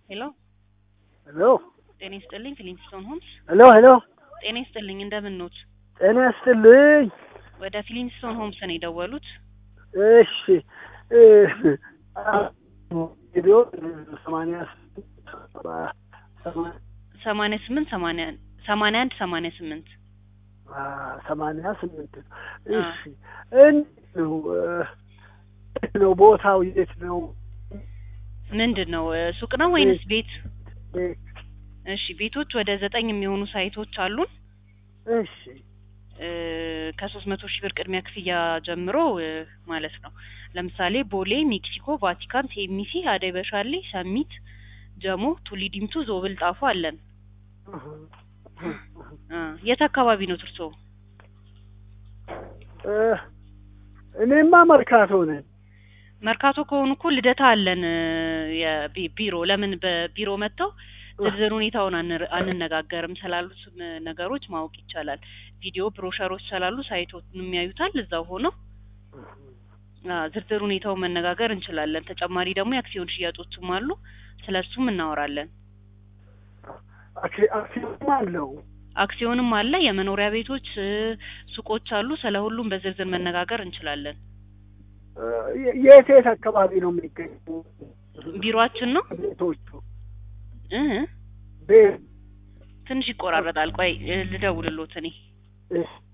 ሄሎ ሄሎ ጤና ይስጥልኝ ፊሊንስቶን ሆምስ ሄሎ ሄሎ ጤና ይስጥልኝ እንደምን ኖት ጤና ይስጥልኝ። ወደ ፊሊንስቶን ሆምስ ነው የደወሉት እሺ እ ሬዲዮ ሰማንያ ሰማንያ ስምንት ሰማንያ ሰማንያ አንድ ሰማንያ ስምንት ሰማንያ ስምንት እሺ እንዴት ነው እ የት ነው ቦታው የት ነው? ምንድን ነው እ ሱቅ ነው ወይንስ ቤት ቤት እሺ ቤቶች ወደ ዘጠኝ የሚሆኑ ሳይቶች አሉን እሺ ከሶስት መቶ ሺህ ብር ቅድሚያ ክፍያ ጀምሮ እ ማለት ነው። ለምሳሌ ቦሌ፣ ሜክሲኮ፣ ቫቲካን፣ ቴሚሲ፣ አደይ በሻሌ፣ ሰሚት፣ ጀሞ፣ ቱሊ ዲምቱ፣ ዞብል፣ ጣፎ አለን። እ የት አካባቢ ነው እርስዎ? እ እኔማ መርካቶ ነኝ። መርካቶ ከሆኑ እኮ ልደታ አለን እ የቢ- ቢሮ ለምን በቢሮ መጥተው ዝርዝር ሁኔታውን አንር- አንነጋገርም ስላሉት እ ነገሮች ማወቅ ይቻላል። ቪዲዮ ብሮሸሮች ስላሉ ሳይቶትን የሚያዩታል እዛው ሆነው አ ዝርዝር ሁኔታውን መነጋገር እንችላለን። ተጨማሪ ደግሞ የአክሲዮን ሽያጮችም አሉ። ስለሱም እናወራለን። አክሲ- አክሲዮንም አለው። አክሲዮንም አለ፣ የመኖሪያ ቤቶች እ ሱቆች አሉ። ስለ ሁሉም በዝርዝር መነጋገር እንችላለን። እ የ- የት የት አካባቢ ነው የሚገኙ ቢሮአችን ነው ቤቶቹ? እ ቤት ትንሽ ይቆራረጣል። ቆይ እ ልደውልሎት እኔ እሺ